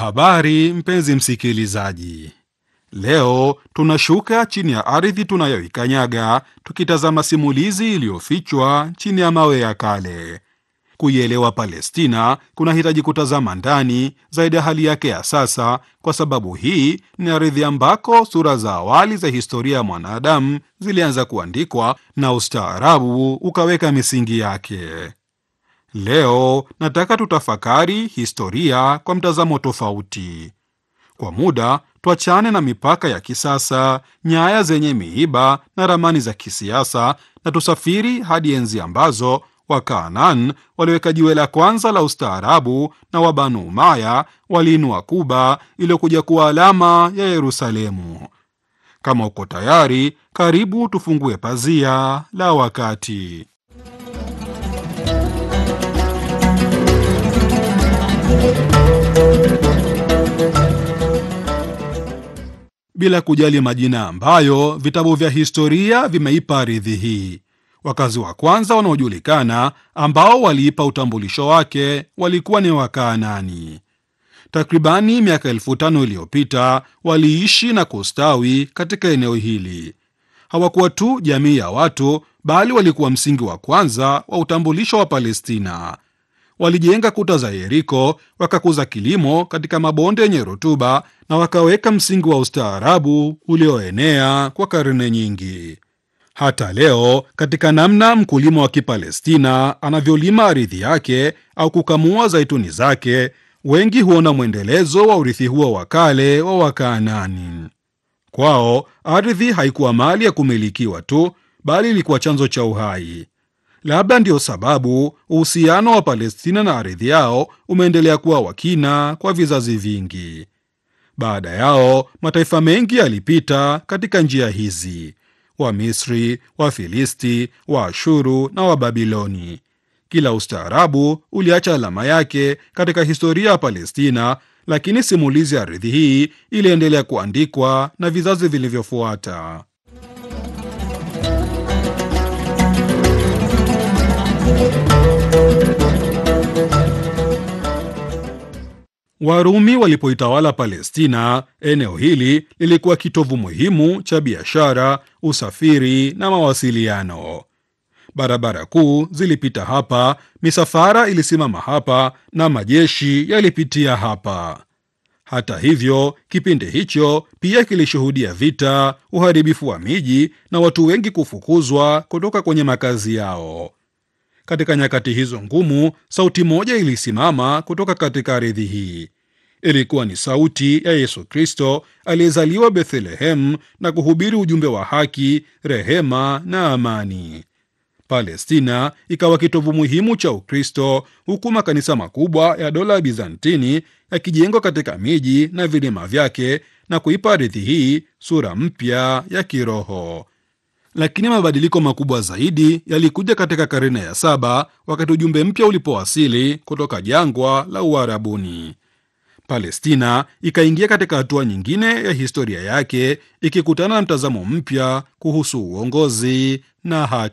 Habari mpenzi msikilizaji, leo tunashuka chini ya ardhi tunayoikanyaga tukitazama simulizi iliyofichwa chini ya mawe ya kale. Kuielewa Palestina kunahitaji kutazama ndani zaidi ya hali yake ya sasa, kwa sababu hii ni ardhi ambako sura za awali za historia ya mwanadamu zilianza kuandikwa na ustaarabu ukaweka misingi yake. Leo nataka tutafakari historia kwa mtazamo tofauti. Kwa muda tuachane na mipaka ya kisasa, nyaya zenye miiba na ramani za kisiasa, na tusafiri hadi enzi ambazo Wakanaan waliweka jiwe la kwanza la ustaarabu na Wabanu Umaya waliinua Kuba iliyokuja kuwa alama ya Yerusalemu. Kama uko tayari, karibu tufungue pazia la wakati. Bila kujali majina ambayo vitabu vya historia vimeipa ardhi hii, wakazi wa kwanza wanaojulikana ambao waliipa utambulisho wake walikuwa ni Wakaanani. Takribani miaka elfu tano iliyopita waliishi na kustawi katika eneo hili. Hawakuwa tu jamii ya watu, bali walikuwa msingi wa kwanza wa utambulisho wa Palestina. Walijenga kuta za Yeriko, wakakuza kilimo katika mabonde yenye rutuba na wakaweka msingi wa ustaarabu ulioenea kwa karne nyingi. Hata leo, katika namna mkulima wa Kipalestina anavyolima ardhi yake au kukamua zaituni zake, wengi huona mwendelezo wa urithi huo wa kale wa Wakaanani. Kwao ardhi haikuwa mali ya kumilikiwa tu, bali ilikuwa chanzo cha uhai. Labda ndiyo sababu uhusiano wa Palestina na ardhi yao umeendelea kuwa wa kina kwa vizazi vingi. Baada yao mataifa mengi yalipita katika njia hizi: Wamisri, Wafilisti, Waashuru na Wababiloni. Kila ustaarabu uliacha alama yake katika historia ya Palestina, lakini simulizi ya ardhi hii iliendelea kuandikwa na vizazi vilivyofuata. Warumi walipoitawala Palestina, eneo hili lilikuwa kitovu muhimu cha biashara, usafiri na mawasiliano. Barabara kuu zilipita hapa, misafara ilisimama hapa na majeshi yalipitia hapa. Hata hivyo, kipindi hicho pia kilishuhudia vita, uharibifu wa miji na watu wengi kufukuzwa kutoka kwenye makazi yao. Katika nyakati hizo ngumu, sauti moja ilisimama kutoka katika ardhi hii. Ilikuwa ni sauti ya Yesu Kristo aliyezaliwa Bethlehemu na kuhubiri ujumbe wa haki, rehema na amani. Palestina ikawa kitovu muhimu cha Ukristo, huku makanisa makubwa ya dola ya Bizantini yakijengwa katika miji na vilima vyake na kuipa ardhi hii sura mpya ya kiroho. Lakini mabadiliko makubwa zaidi yalikuja katika karne ya saba wakati ujumbe mpya ulipowasili kutoka jangwa la Uarabuni. Palestina ikaingia katika hatua nyingine ya historia yake ikikutana na mtazamo mpya kuhusu uongozi na haki.